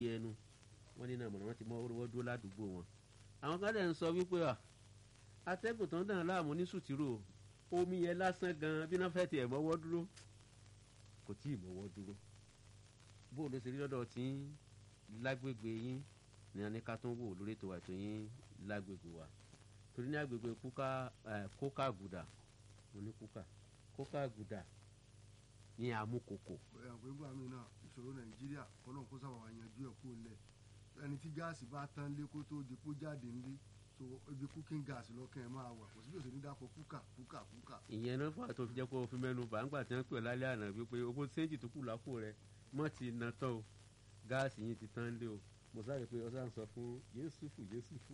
ẹnu wọ́n ní náà mọ̀nà ti mọ́ wọ́n dúró ládùúgbò wọn. àwọn kan dẹ̀ ń sọ wípé à atẹ́gùn tó ń dàn láàmú ní sùtìrò omi yẹn lásán gan bí wọ́n fẹ́ tiẹ̀ mọ́wọ́ dúró kò tí ì mọ́wọ́ dúró bó ló ṣe rí lọ́dọ̀ tí lágbègbè yín ní aníká tó ń wò lórí ètò àìtó yín lágbègbè wa torí ní agbègbè kúkà kókà gùdà mo ní kúkà kókà gùdà ní àmúkòkò. ẹ̀ pé gbà mí náà ìṣòro nàìjíríà kọ́nà kó sábà wà yanjú ẹ̀ kó lẹ̀ ẹni tí gáàsì bá tán lé kó tó di kó jáde nílé so ibi cooking gas lọ́kàn ẹ̀ máa wà kò síbi òsèlú dákọ̀ kúkà kúkà kúkà. ìyẹn náà fà tó fi jẹ́ kó o fi mẹ́nu bà ńgbà tí wọ́n pè lálẹ́ àná wípé owó séǹtì tó kù lápò rẹ mọ́ ti na tán o gáàsì yìí ti tán lé o mo sáré pé ọsàn sọ fún yéṣùfù yéṣùfù.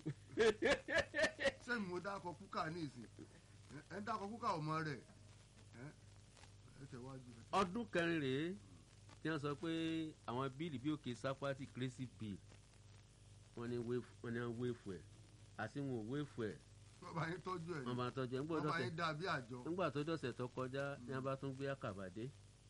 sẹ́mi mo dákọ̀ kúkà ní ìsìn ẹ̀ ń dákọ̀ kúkà ọmọ rẹ̀ ẹ̀ tẹ̀wájú. ọdún kẹrin rèé tí wọ́n sọ pé àwọn bíìlì bí òkè sápátì crazy bill wọ́n ní wéèfù ẹ̀ àti wọn ò wéèfù ẹ̀ wọ́n bá yín tọ́jú ẹ̀ ní wọ́n bá tọ́jú ẹ̀ wọ́n bá yín dàbí àjọ. nígbà tó dọ̀sẹ̀ tó kọjá ní wọ́n bá tún gbé àkàbàdé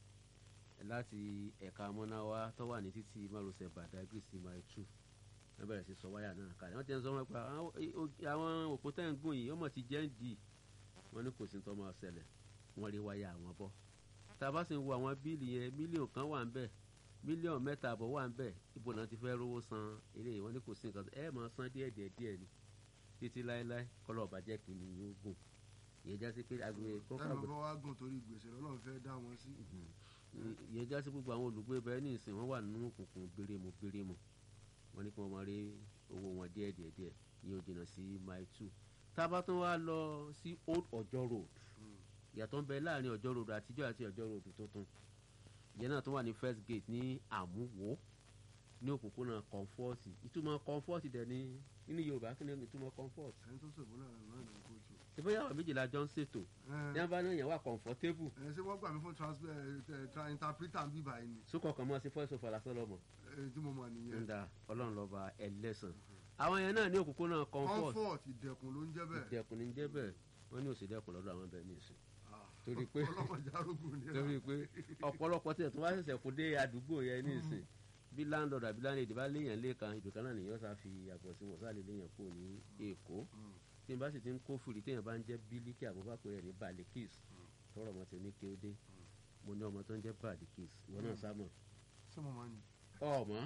láti ẹ̀ka amọ́náwá tó wà ní títí márosẹ̀ Badagry sí mile two wọ́n bẹ̀rẹ̀ sí sọ wáyà náà kalẹ̀ wọ́n ti ń sọ wọn pa àwọn òpó tẹ́ ń gùn yìí ọmọ ti jẹ́ ń dì wọ́n ní kò sí tó máa ṣẹlẹ̀ wọ́n rí wáyà àwọn bọ́ tá a bá sì ń wo àwọn bíìlì yẹn mílíọ̀nù kan wà ń bẹ̀ mílíọ̀nù mẹ́ta àbọ̀ wà ń bẹ̀ ibo náà ti fẹ́ rówó san eré wọn ní kò sí nǹkan ẹ máa san díẹ̀ díẹ̀ díẹ̀ ni títí láéláé kọ́lọ̀ ọ̀bàjẹ́ kì í yóò gùn ìyẹn já sí pé agbègbè kọ́kọ́ ẹnu bá wá gùn torí gbèsè lọ́lọ́run fẹ́ dá wọn sí. ìyẹn já sí gbogbo àwọn olùgbé bẹ́ẹ̀ ní ìsìn wọ́n wà nínú òkùnkùn bérémù bérémù wọ́n ní kí wọ́n máa rí owó wọn díẹ̀ díẹ̀ díẹ̀ ìyẹn ò jìnnà sí mile two tá a bá tún wá lọ sí old ọjọ́ road ìyàtọ̀ ń bẹ láàrin ọjọ́ road àtijọ́ àti ọjọ́ road tuntun ìyẹn náà tún wà ní first gate ní àmúwò ní òpópónà kọ́ńfọ́ọ̀tì ìtumọ̀ kọ́ńfọ́ọ̀tì dẹ̀ ní nínú yorùbá kí ni ìtumọ̀ kọ́ńfọ́ọ̀tì. ẹni tó sọ̀bọ̀ náà náà ní kóòtù. ìbóyá àwọn méjìlá jọ ń ṣètò ní wọn bá ní ìyẹn wà kọ̀ǹfọ́tébù. ẹ ṣé wọ́n gbà mí fún interpreter ń bíbá yìí ni. sókò kan mọ́ sí fọ́ọ̀sì òfò lásán lọ́mọ. ẹ tí mo mọ̀ nìyẹn. ń da ọlọ́run lọ́ba ẹlẹ́sàn. àwọn yẹn náà ní òpópónà kọ́ńfọ́ọ̀tì. comfort ìdẹ̀kùn ló ń jẹ́ bẹ́ẹ̀. ìdẹ̀kùn ní jẹ́ bẹ́ẹ̀ wọ́n ní òsèdẹ̀kùn lọ́dọ̀ àwọn bẹ́ẹ̀ ní ìsìn torí pé ọlọ́mọdé arógùn ni. torí pé ọ̀pọ̀lọpọ̀ tí ẹ̀tún wá ṣẹ̀ṣẹ̀ kó dé àdúgbò yẹn ní ìsìn bí landlord àbí landlady bá léèyàn lẹ́ẹ̀kan ìdùkan náà nìyẹn sá fi àbọ̀ sí wọn sáàlì léèyàn kó ní èkó tí n bá sì ti ń kó fìrí téèyàn bá ń jẹ́ bílíkì àbúbákò rẹ̀ ní balikis tọrọ ọmọ tí ní kéde mo ní ọmọ tó ń jẹ́ balikis ìwọ náà sá mọ̀. ṣé mo máa ní. ọmọ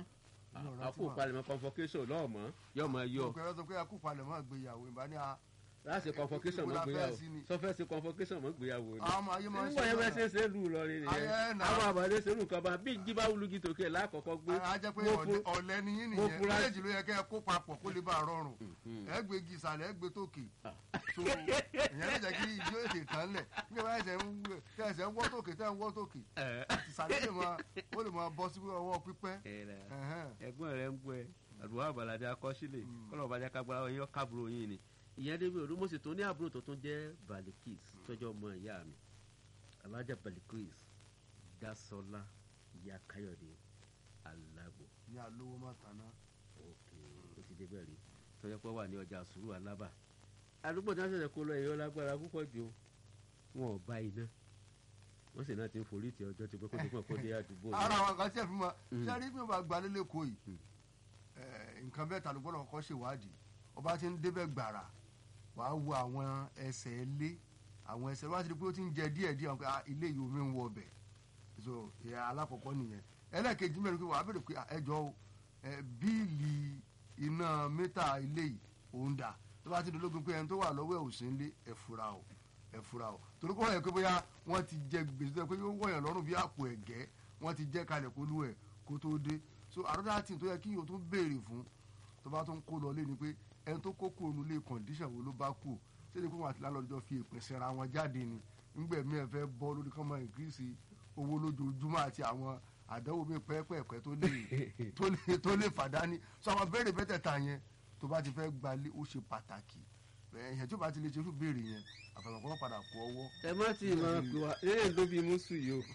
àkó palẹ̀mọ́ convocation lọ́ọ̀mọ́ yọ ọmọ yọ. ọkọ̀ ẹ̀rọ sọ pé akó palẹ̀mọ́ àgbéyàwó ìbá ní a láti convocation mọ gbéyàwó sọfẹ sí convocation mọ gbéyàwó ni àwọn ayé máa ń nígbà yẹn bá ṣe ṣe lù lọ rí nìyẹn àwọn àbàdé ṣe lù kan bá bí jíbá wulugi tòkè lákọ̀ọ́kọ́ gbé. a jẹ́ pé ọ̀lẹ́ ni yín nìyẹn méjèèjì ló yẹ kẹ́ ẹ kó papọ̀ kó lè bá a rọrùn ẹ gbé igi ìsàlẹ̀ ẹ gbé tókè so ìyẹn lè jẹ́ kí ìdí ètè tán lẹ̀ nígbà bá ẹsẹ̀ ń wọ́ tókè tẹ́ ń wọ́ tókè ìsàlẹ̀ lè máa ó lè máa bọ́ sí ọwọ́ pípẹ́. ẹ̀gbọ́n rẹ̀ ń gbọ́ ẹ àdúrà àbàlàdé akọ́sílẹ̀ kọ́lọ̀ bàjẹ́ kágbára yín kábúrò yín ni ìyẹn débi olúmọ̀sí tó ní àbúrò tó tún jẹ́ balikis tọ́jọ́ ọmọ ìyá mi alájà balikis dasola ìyá káyọ̀dé alágbò. ní alówó má tanná. ok ó ti débẹ̀ rí tọ́jọ́ pé wà ní ọjà sùúrù alábà àdúgbò tí wọ́n ṣẹ̀ṣẹ̀ kó lọ ẹ̀yọ́ lágbára púpọ̀ jù wọn ò bá iná wọ́n sì náà ti ń forí ti ọjọ́ ti pé kó tó pọ̀ kó dé àdúgbò. ara àwọn kan ṣe fi mọ ṣé rí bí wọn bá gbalẹ̀ lẹ́kọ̀ọ́ yìí nǹkan bẹ́ẹ̀ ta ló gbọ́dọ̀ kọ́ ṣèwádìí ọba ti ń débẹ̀ gbàrà wà á wo àwọn ẹsẹ̀ ilé àwọn ẹsẹ̀ wá sí pé ó ti ń jẹ díẹ̀ díẹ̀ pé ilé yìí omi ń wọ ọbẹ̀ so ìyá alákọ̀ọ́kọ́ nìyẹn ẹlẹ́ẹ̀kejì mẹ́rin pé wà á bèrè pé ẹjọ́ bíìlì iná mítà ilé yìí òun dà tó bá ti dológun pé ẹni tó wà lọ́wọ́ ẹ̀ ò sí ń lé ẹ̀ fura o ẹ̀ fura o torí kọ́ ẹ̀ pé bóyá wọ́n ti jẹ gbèsè tó yẹ pé yóò wọ̀nyàn lọ́rùn bí àpò ẹ̀gẹ́ wọ́n ti jẹ́ kalẹ̀ kó lú ẹ̀ kó tó dé so àrọ́dá tì tó yẹ kí yóò tún béèrè fún tó bá tún kó lọ lé ni pé ẹni tó kó kúrò nílé kọ̀ǹdíṣàn wo ló bá kú ṣé ni kó wọn àti lálọ́jọ́ fi èpè sẹ́ra wọn jáde ni ńgbẹ̀mí ẹ̀ fẹ́ bọ́ lórí kọ́mọ ìgírísì owó lójoojúmọ́ àti àwọn àdánwò mi pẹ́ẹ́pẹ́ẹ́pẹ́ tó lè tó lè fàdání sọ àwọn béèrè bẹ́tẹ̀ẹ̀ta yẹn tó bá ti fẹ́ gbalé ó ṣe pàtàkì ẹ̀yìn tí ó bá ti lè ṣe irú béèrè yẹn àfàlọ́kọ́ wọn padà kó ọwọ́. ẹ má tí ì máa pè wá eré ló bí mùsùn yìí o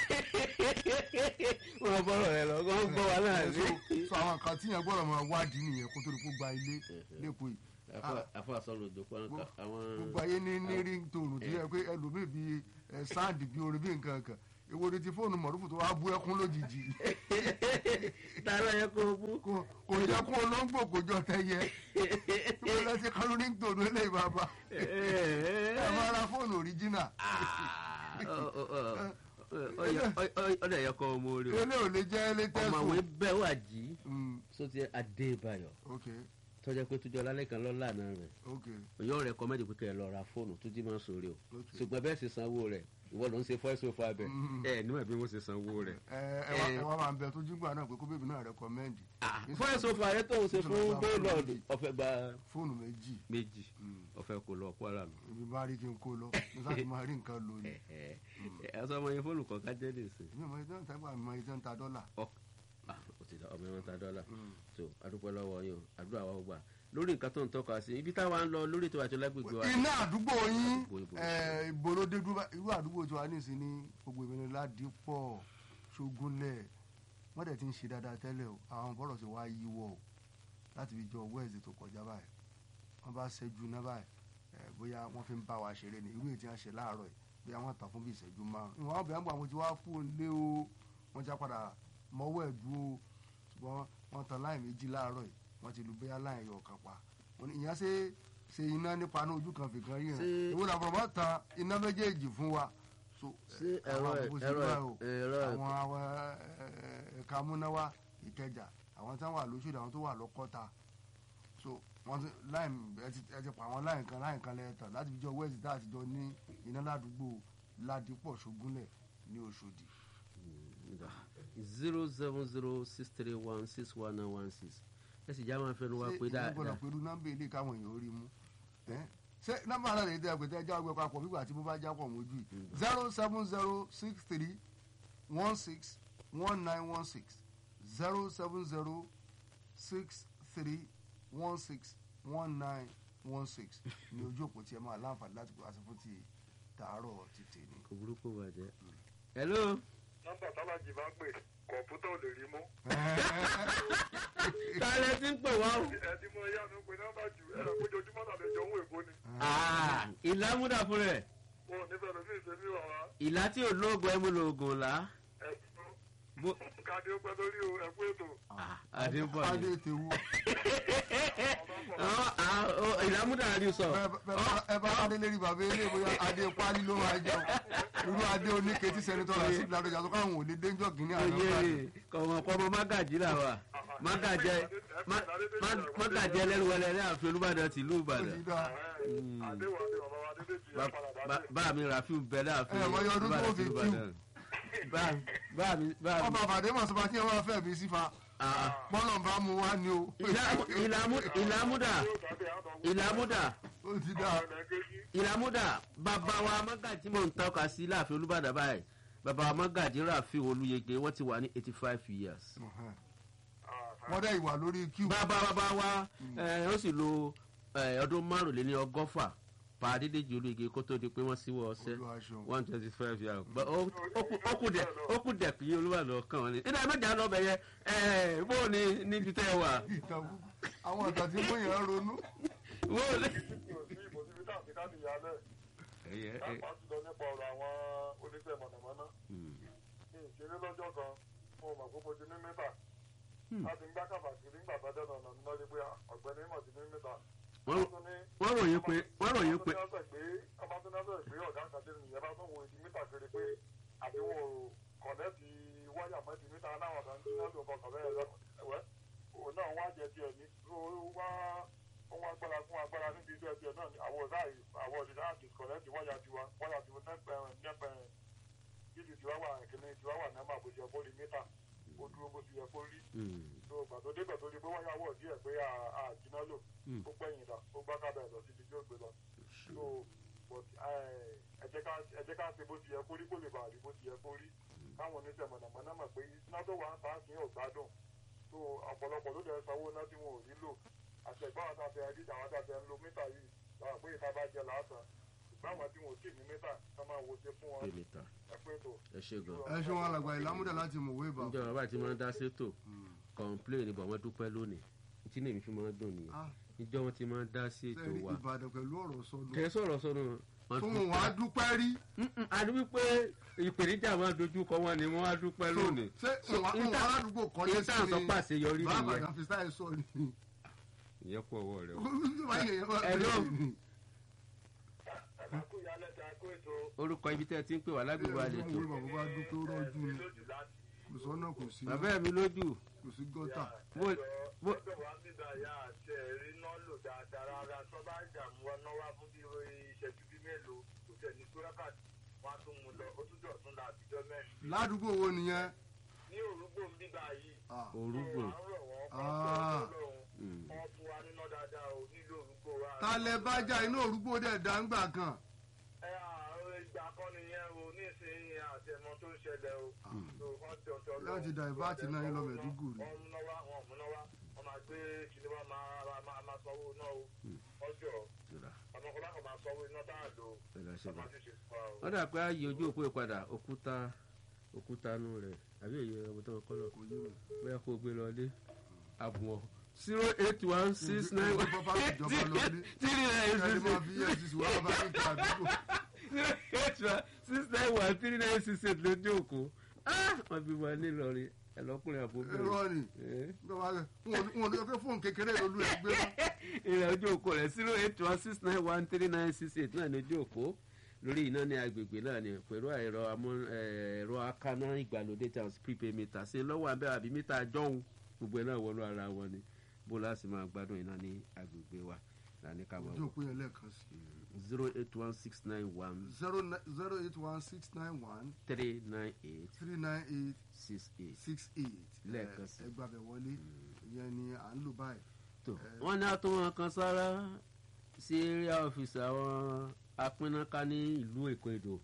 wọn bọ̀rọ̀ rẹ lọ wọn gbọ́ wa náà rí. sọ àwọn kan tí yẹn gbọ́dọ̀ máa wádìí nìyẹn kó tó di kó gba ilé lẹ́kọ̀ọ́ yìí. àfọ àsọlù òjòkó àwọn. gbogbo ayé ní ní rí tòrò tí yẹ pé ẹlòmíì bíi sáàdì bíi orin bíi nǹkan kan èwo ni ti fóònù mọ̀rúfù tó wá bú ẹkún lójijì tààrà yẹ kó o bú. kò kò jẹ́ kó olóńgbò kò jọ tẹ́yẹ tí wọ́n lọ sí kálóní tòun eléyìí bàbá ẹ máa ra fóònù òríjínà ọdẹ yẹ kọ ọmọ orí o eléyìí ò lè jẹ́ elétẹ́sùn. ọmọwé bẹ́ẹ̀ wà jí Mm, sóti adébáyọ̀ ok tọ́jà pé tójọ́ lálẹ́ kan lọ́la náà rẹ̀ ok òyìn rẹ̀ kọ́mẹ́dì pé kẹ́ ẹ lọ ra fóònù tó jí máa ń sòrè o ok. ṣùgbọ́n bẹ́ẹ̀ sì sanwó rẹ̀ ìwọ ló ń ṣe fọ́ẹ́sì òfò abẹ Mm. ẹ níwọ̀n bí wọ́n ṣe sanwó rẹ̀. ẹ ẹ wá ẹ wá máa ń bẹ tó jígbà náà pé kó bèbí náà rẹkọmẹ́ndì fọ́ẹ́sì òfò ayé tó ń ṣe fún bẹ́ẹ̀lọ́ọ̀dù ọ̀fẹ́ gba fóònù méjì méjì Mm. ọ̀fẹ́ kò lọ kwara mi. ibi bá rí kí n kó lọ ní sáà tí máa rí nǹkan lò ní. ẹ ẹ sọ ọmọ yẹn fóònù kọ̀ọ̀kan jẹ́ nìsín. mi ò mọ ìtàn tàgbà mi mọ ìtàn ta dọ́là. ọ ah, ó ti dá ọmọ ẹ̀wọ̀n ta dọ́là Mm. tó adúpẹ́ lọ́wọ́ yín o àdúrà wa ó gbà lórí nǹkan tó ń tọ́ka sí ibi táwa ń lọ lórí ètò àti lágbègbè wa. iná àdúgbò yín Ibo, ibo. ẹ, ibo ló dé dúró bá- irú àdúgbò tí wàá nìsín ní gbogbo ìbẹ̀rẹ̀ ládìpọ̀ ṣógúnlẹ̀ wọ́n dẹ̀ ti ń ṣe dáadáa tẹ́lẹ̀ o àwọn bọ́rọ̀ sì wá yíwọ́ o láti fi jọ wẹ́ẹ̀sì tó kọjá báyìí wọ́n bá ṣẹ́jú náà báyìí ẹ, bóyá wọ́n fi ń bá wa ṣeré ni irú èyí tí wọ́n ṣe láàárọ̀ yìí bóyá wọ́n tàn fún bí ìṣẹ́jú márùn-ún ìwọ̀n àwọn bẹ̀rẹ̀ àwọn tí wọ́n á fún un lé o wọ́n já padà mọ́wọ́ ẹ̀ dúró ṣùgbọ́n wọ́n tan láì méjì láàárọ̀ yìí wọ́n ti lu bóyá láì yọ ọ̀kan pa Wọ́n ní ìyẹn ṣe ṣe iná nípa ní ojú kan fìkan rí rẹ̀ Ṣé- ìwé làbọ̀rọ̀ bá tan iná méjèèjì fún wa so ṣé ẹ, ẹ̀rọ àwọn ẹ̀- àbúkù sí ẹ̀rọ báyìí ẹ̀- o. ẹ̀rọ ẹ̀- àwọn àwọn ẹ, ẹ̀ka amúnáwá ìkẹjà àwọn tí wọ́n wà lóṣù àwọn tó wà lọ́kọ́ta so wọ́n ti láì ẹ ti ẹ ti pa àwọn láì kan láì kan lẹ́ẹ̀tàn láti fi jọ wẹ́ẹ̀sì tá àtijọ́ ní iná ládùúgbò ládìpọ̀ ṣógúnlẹ̀ ní Òṣòdì zero seven zero six three one six one nine one six ẹ sì já máa fẹnu wa ṣé pé ìyẹn dáadáa gbọ́dọ̀ pẹ̀lú nọ́mbà ilé káwọn èèyàn ó rí mú ẹ́? ṣé nọ́mbà náà lè dẹ́ pé tẹ́jà ọgbẹ́ papọ̀ nígbà tí mo bá já pọ̀ mójú yìí zero seven zero six three one six one nine one six zero seven zero six three one six one nine one six ní ojú òpó tí ẹ máa láǹfààní láti pè àṣẹ fún ti tàárọ̀ ti tèmi. kò burúkú bàjẹ́. hello nọ́mbà tálájì bá pè kọ̀ǹpútà ò lè rí mú. tálẹ̀ tí ń pè wá o. ẹni mo yá mi pé nọ́mbà jù ẹ̀rọ péjọjúmọ́ náà lè jọ òun èkó ni. Ah, ìlà múdà fún rẹ̀ mo ò nífẹ̀ẹ́ lómi ìṣẹ́mi wà wá ìlà tí ò lóògùn ẹmu lóògùn là. ẹ̀sùn bó káde ó pẹ́ lórí o ẹ̀kú ètò. àdébọ̀ ni. adé tewu Ọ́, ah, ó, ìlà múdà rí sọ. ẹ bá adé lérí bàbá ilé bóyá adé pálí ló máa jẹun irú adé oníke tí sẹ́nitọ́ rà sí ìlànà tó káwọn ò lè dénjọ́ kínní àná oyè kọ̀mọ̀kọ́mọ mágàjì là wà mágàjẹ má- má- mágàjẹ lẹ́nuwẹlẹ ní ààfin olúbàdàn tìlú ó ìbàdàn. ti dá àdéhùn àdéhùn bàbá wa dédé jù Ba- yà padà ba- dáadé. bá mi ràfíù bẹ láàfin Ẹ, mọ iye ọdún tó olúbàdàn fi tìlú kíw. ìbàdàn. bá bá mi bá mi. ọba àbàdé mọ̀ sọ́ba tí wọ́n máa fẹ́ bí sífa Ah, bọ́lọ̀ bá mu wá ní o ìlà- ìlàmú- ìlàmúdà yóò dáadé àwọn ọmọ ìlàmúdà ó ti dá ọmọ ẹgbẹ́jì. ìlàmúdà bàbá wa mágàjì mọ̀ ń tọ́ka sí láàfin olúbàdàn báyìí bàbá wa mágàjì ràfíù olúyege wọ́n ti wà ní eighty five years. wọ́n dẹ́ ìwà lórí kíw bàbá bàbá wa ẹ, ó sì lo ẹ, ọdún márùnléní ọgọ́fà pàdédéjì olóyege kó tó di pé wọ́n síwọ́ ọsẹ́ Olúwa ṣeun. one twenty five years But ó ó kù- ó kù dẹ̀ ó kù dẹ̀ kí olúbàdàn kàn wọ́n ni. nígbà mẹ́ta lọ bẹ̀ yẹ ẹ bó o ní níbi tẹ́ ẹ wà ìtàn kúkú. àwọn ìtàn tí mú yẹn ronú bó o ní. mi ò sí ìbò síbi tá àti káàdì ìyálẹ̀ lápá jùlọ nípa ọ̀rọ̀ àwọn oníṣẹ́ mọ̀nàmọ́ná. ní ìṣeré lọ́jọ́ kan mo mọ̀ pé mo ti ní mítà. láti ń gbá kàbàkiri nígbà bá dẹ́nu ọ̀nà mi lọ́dí pé ọ̀gbẹ́ni mọ̀ ti ní mítà. Wọ́n- wọ́n ròyìn pé wọ́n ròyìn pé ọba tó náà bẹ̀rẹ̀ pé ọ̀gá kan tẹ́lẹ̀ nìyẹn bá tó wo ìdí mítà kiri pé àti wọn ò kọ̀nẹ́ẹ̀tì wáyà mọ́ ìdí mítà náà kan tí wọ́n lò kọ̀ọ̀kan bẹ́ẹ̀ lọ ẹ̀wẹ́ òun náà wá jẹ tiẹ̀ ní tó wá ohun agbára fún agbára níbi iṣẹ́ tiẹ̀ náà ni àwọn ọ̀dà àwọn òṣìṣẹ́ àti kọ̀nẹ́ẹ̀tì wáyà tiwa wáyà tiwa nẹ́pẹ̀rẹ̀ nẹ́pẹ̀rẹ̀ bílù tiwa wà kìnìún tiwa wà nẹ́mà bó ṣe kó rí mítà ó dúró bó ṣe yẹ kó rí tó gbàtó débẹ̀ tó di pé wáyà wọ̀ díẹ̀ pé àjìnà lò ó gbẹ̀yìn dà ó gbá kábẹ̀ lọ síbi tí ó gbé lọ so but ẹ jẹ́ ká ẹ jẹ́ ká ṣe bó ti yẹ kó rí kó lè bàa rí bó ti yẹ kó rí káwọn oníṣẹ́ mọ̀nàmọ́ná mọ̀ pé iná tó wà ń ta kì í ò gbádùn so ọ̀pọ̀lọpọ̀ ló dẹ̀ sanwó iná tí wọn ò rí lò àti ẹ̀gbọ́n àwọn àti ẹ̀rí àwọn àti ẹ̀ ń lo mítà yìí làwọn pé ìta bá jẹ làásán ṣùgbọ́n àwọn tí wọn ò tí ì ní mítà ká máa wo ṣe fún wọn pé mítà ẹ pé tó. ẹ ṣe gan. ẹ ṣe wọn alàgbà ìlàmúdà láti mọ̀wé ìbá níjọ́ bàbá tí wọ́n dá sétò kọ̀ǹpléè ni bọ̀ wọ́n dúpẹ́ lónìí tí lèmi fi máa ń dùn nìyẹn Ah. níjọ́ wọn ti máa ń dá sí ètò sẹ́rí wa ìbàdàn pẹ̀lú ọ̀rọ̀ sọnù kẹ́ ẹ sọ̀rọ̀ sọ́nù Wọ́n tó dúpẹ́. wọn á dúpẹ́ rí Mm-mm, a ní wípé ìpèníjà wọn dojú kọ wọn ni wọn á dúpẹ́ lónìí. ṣé wọn wọn Ìta- aládùúgbò kọ́lé sí ìta sọ pàṣẹ yọrí bàbá nìyẹn àgbà fi sáyẹ sọ ni ìyẹn kú ọwọ́ rẹ o. Hello. àkókò ìyálẹ̀ tí a kó ètò orúkọ ibi tẹ́ ẹ ti ń pè wá lágbègbè àlejò Ìwé bàbá bá dúpẹ́ ó rọ́jú ni lójú láti kò sọ́nà kò sí bàbá mi lójú kò sí gọ́tà bó bó ọjọ́ wa bíbá ya àti ẹ̀rí náà lò dáadáa rárá tó bá dààmú wọn náà wá fún bí ìṣẹ́jú bí mélòó kò tẹ̀ ní sórákàtì wọn á tún mú lọ ó tún dọ̀tún la àtijọ́ mẹ́rin ládùúgbò wo nìyẹn ní òrùgbò ń bíbá yìí Ah, orúgbò à ń rọ̀ wọ́n kọ́ Ah. Mm. wọ́n fún wa níná dáadáa o nílò òrùgbò wa. talẹ̀ bájà inú òrùgbò dẹ̀ dáńgbà kan ẹ àwọn ìgbà kan nìyẹn o nísìnyí àtẹmọ tó ń ṣẹlẹ̀ o. So, wọ́n tọ̀tọ̀ lọ. Láti divert náà yín lọ Maiduguri. wọ́n múná wá wọn múná wá wọ́n máa gbé kíní wá máa máa- máa máa sanwó náà o. ọjọ́ Ìrà, àmọ́ kọ́lá kan máa sanwó iná tá a lò ó. ìrà ṣe wọ́n bá. máa ti ṣe fún wa o. wọ́n dà pé ààyè ojú òpó ìpadà òkúta òkúta nù rẹ̀ àbí èyí ọmọ tó ń kọ́ lọ kò yé mi. bẹ́ẹ̀ kó gbé lọlé àbùwọ̀ zero eight one six nine one Ìjọba bá ìjọba lọlé. three nine ẹni six máa fi efcc wá bá ní ìta àdúgbò zero eight one six nine one three nine six eight lójú òkú wọ́n bí wọn nílọrin ẹlọ́kùnrin àbóbìnrin ẹ̀rọ ni Eh. wọn ò ní pé fóònù kékeré lolú ẹ gbé wá. ìrìn ojú òkú rẹ̀ zero eight one six nine one three nine six eight náà ní ojú òkú lórí iná ní agbègbè náà ni pẹ̀lú ẹ̀rọ amú ẹ̀rọ akáná ìgbàlódé tí a sì prepaid meter ṣe lọ́wọ́ abẹ́ àbí mítà jọ́hún gbogbo ẹ̀ náà wọnú ara wọn ni bó láti máa gbádùn iná ní agbègbè wa làní ká máa ojú wọ òpó yẹn lẹ́ẹ̀kan sí zero eight one six nine one zero zero eight one six nine one three nine eight three nine eight six eight six eight Lẹ́ẹ̀kan sí. ẹgbàbẹ̀ wọlé ìyẹn ni à ń lò báyìí. tó wọ́n ní àtúnwọ̀n kan sára sí area office àwọn apínnáká ní ìlú èkó èdò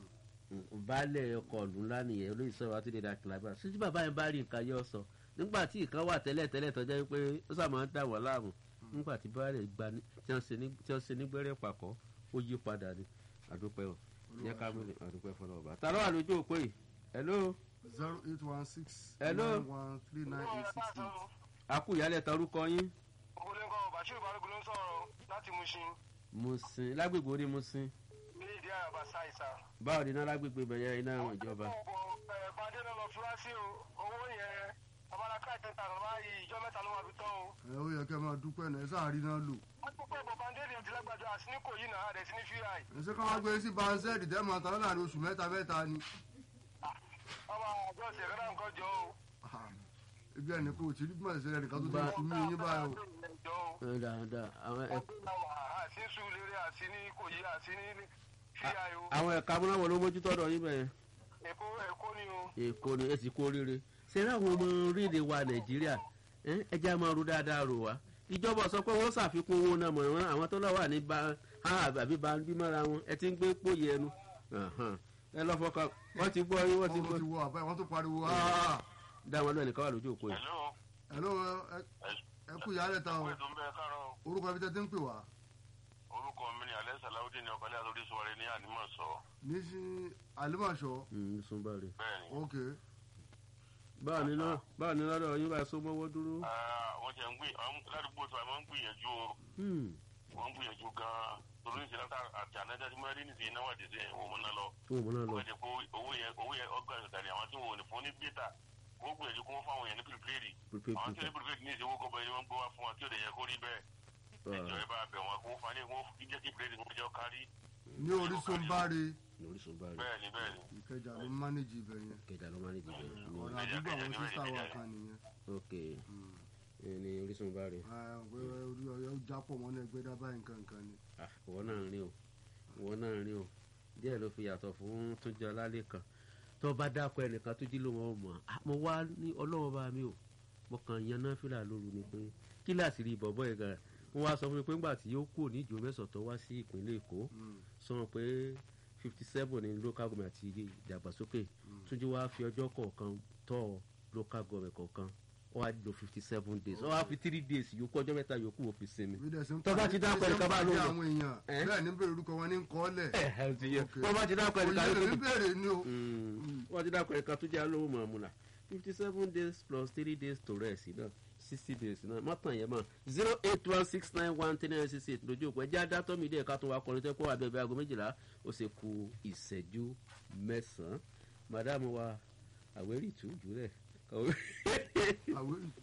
baálẹ̀ ọkọ̀ ọ̀lú ńlá nìyẹn olóyè sọ̀rọ̀ àti dèdè àkìlábà ṣíjú bàbá yẹn bá rí nǹkan yọ sọ nígbà tí ìkan wà tẹ́lẹ̀ tẹ́lẹ̀ tó jẹ́ pé ó sàmọ́ ń dà wọ́n láàmú nígbà tí baálẹ̀ gba ní- tí wọ́n ṣe ní- tí wọ́n ṣe nígbẹ́rẹ́ pàkọ́ ó yí padà ní àdúpẹ́ o yẹ ká mílẹ̀ àdúpẹ́ fọlọ́ ọba tààrà wà lójú òpó yìí hello zero eight one six Hello. nine one three nine eight six eight. àkú ìyálẹ̀ ta orúkọ yín ogunlẹ́kọ̀ bashir balógun ló ń sọ̀rọ̀ láti mushin musin lágbègbè orí musin ní ìdí àràbà ṣáìsà. báwo ni iná lágbègbè bẹ̀yẹ iná ìjọba. bàdé náà lọ fura sí o owó yẹn abalaka ìtẹ̀ta ló máa yí ìjọ mẹ́ta ló máa fi tán o. ẹ ó yẹ kẹ́ máa dúpẹ́ náà ẹ sáà rí náà lò. wọ́n tún pẹ́ bọ̀ bàndéèdì àti lágbàdo àti ní kò yí náà àdẹ̀ sí ní fi àì. ẹ ṣe ká wá gbé sí banzẹ́ẹ̀dì tẹ́ máa tán láàrin oṣù mẹ́ta mẹ́ta ni. ọmọ àjọ ìṣẹ̀ kọ́dà nǹkan jọ o. Ah, ibi ẹni kò tí rí bí màá ṣe rẹ̀ nìkan tó ti Ba- fi mí yín báyìí o. jọ o. ẹ dáadáa àwọn ẹ- àti ní sùúrù àti ní kò yí àti ní fi àì o. àwọn ẹ̀ka amúnáwọ̀ ló mójútó ọ̀dọ̀ yín bẹ̀yẹn èkó èkó ni o. èkó ni ẹ sì kó rere ṣeré àwọn ọmọ orílẹ̀ wa nàìjíríà ẹ ẹ jẹ́ àmọ́ ru dáadáa rò wá ìjọba sọ pé wọ́n ṣàfikún owó náà mọ̀ wọ́n àwọn tó lọ́ wà ní ba ha àbí ba bí mọ́ra wọn ẹ ti ń gbé pòyì ẹnu Ahan. ẹ lọ́ fọkàn wọ́n ti gbọ́ yín wọ́n ti wọ́n gbọ́ ti wọ àbá wọ́n tó pariwo "Ah!" dá wọn lọ́ọ̀ nìkan wà lójú òpó yìí. hello Hello, ẹ- ẹ kú ìyálẹ̀ ta o ètò ń bẹ kárọ̀ orúkọ ibi tẹ́ ti ń pè wá. orúkọ mi ni alẹ́ sàláwùdí ni ọ̀kọ́lẹ́ àtòrí sọ̀rọ̀ ní ànímọ̀ sọ ní sí àlùmọ̀ṣọ́ Mm, sunbari bẹ́ẹ̀ ni. ok báwo ni náà báwo ni lọ́dọ̀ yín bá so mọ́wọ́ dúró. wọ́n ti ń gbé àwọn ládùúgbò tó àwọn ń gbìyànjú o Hmm. wọ́n ń gbìyànjú gan-an torí ní ìṣẹ̀lẹ̀ àti ànájá tí wọ́n rí ní ìṣẹ̀lẹ̀ náà wà dé wọ́n mú náà lọ. fún òun náà lọ. wọ́n ti kó owó yẹn owó yẹn ọgbà ìṣẹ̀lẹ̀ ni àwọn tí wọ́n ò ní fún ní bíta wọ́n gbìyànjú kó wọ́n fáwọn yẹn ní pírípírì. prepaid àwọn tí meter. ní pírípírì ní ìṣèwọ́ gọbọ ni wọ́n gbé wá fún wọn tí ò lè yẹ kó rí bẹ́ẹ̀. ìjọ ẹ bá bẹ̀ wọn kó fani kó jẹ́ kí pírípírì kó jẹ́ kárí. ní orísun báre ní orísun báyìí bẹ́ẹ̀ ni bẹ́ẹ̀ ni. ìkẹjà ló ń mánéjì ibẹ̀ yẹn kẹjà ló máa ń dìbò ní ọ̀nà àdúgbò àwọn sísá wa kan nìyẹn. ok ẹ ní orísun báyìí. Ah, pé orí ọyọ jápọ̀ mọ́ náà gbé dábàá nǹkan nǹkan ni. Ah, ìwọ náà ń rí o ìwọ náà ń rí o díẹ̀ ló fi yàtọ̀ fún túnjẹ ọlálẹ́ kan tó bá dákọ̀ ẹnìkan tó jí ló wọn mọ̀ Ah, mo wá ní ọlọ́wọ́ bá mi o mo kàn yan náà fìlà lóru ni pé kíláàsì rí bọ̀bọ̀ yẹn gan wọ́n wá sọ fún mi pé ńgbà tí yóò kúrò ní ìjọ mẹ́sàn tó wá sí ìpínlẹ̀ èkó sọ wọn pé fifty seven ní local government àti ìdàgbàsókè túnjí wá fi ọjọ́ kọ̀ọ̀kan tọ́ local government kọ̀ọ̀kan ó wá lo fifty seven days ó wá fi three days yòókù ọjọ́ mẹ́ta yòókù ó fi sinmi bí dẹ̀ sí ń Tó bá ti dákọ̀ ẹnìkan bá lóun. àwọn èèyàn Eh? bẹ́ẹ̀ ní bèrè orúkọ wọn ní kọ́lẹ̀. ẹ ti yẹ Ok. wọ́n bá ti dákọ̀ ẹnìkan òye ló lèmi bèrè ni o. wọ́n ti dákọ̀ ẹnìkan tó jẹ́ alówó mọ̀ọ́mùlà fifty seven days plus three days to rest náà sixty minutes náà mọ́tàn yẹn mọ́ zero eight one six nine one three nine six eight lójú òpó ẹjẹ́ adátọ́ mi díẹ̀ ká tún wá kọrin tẹ́ kó wà bẹ́ẹ̀ bí aago méjìlá ó ṣe ku ìṣẹ́jú mẹ́sàn-án madam wa àwẹ́rì tù jùlẹ̀ àwẹ̀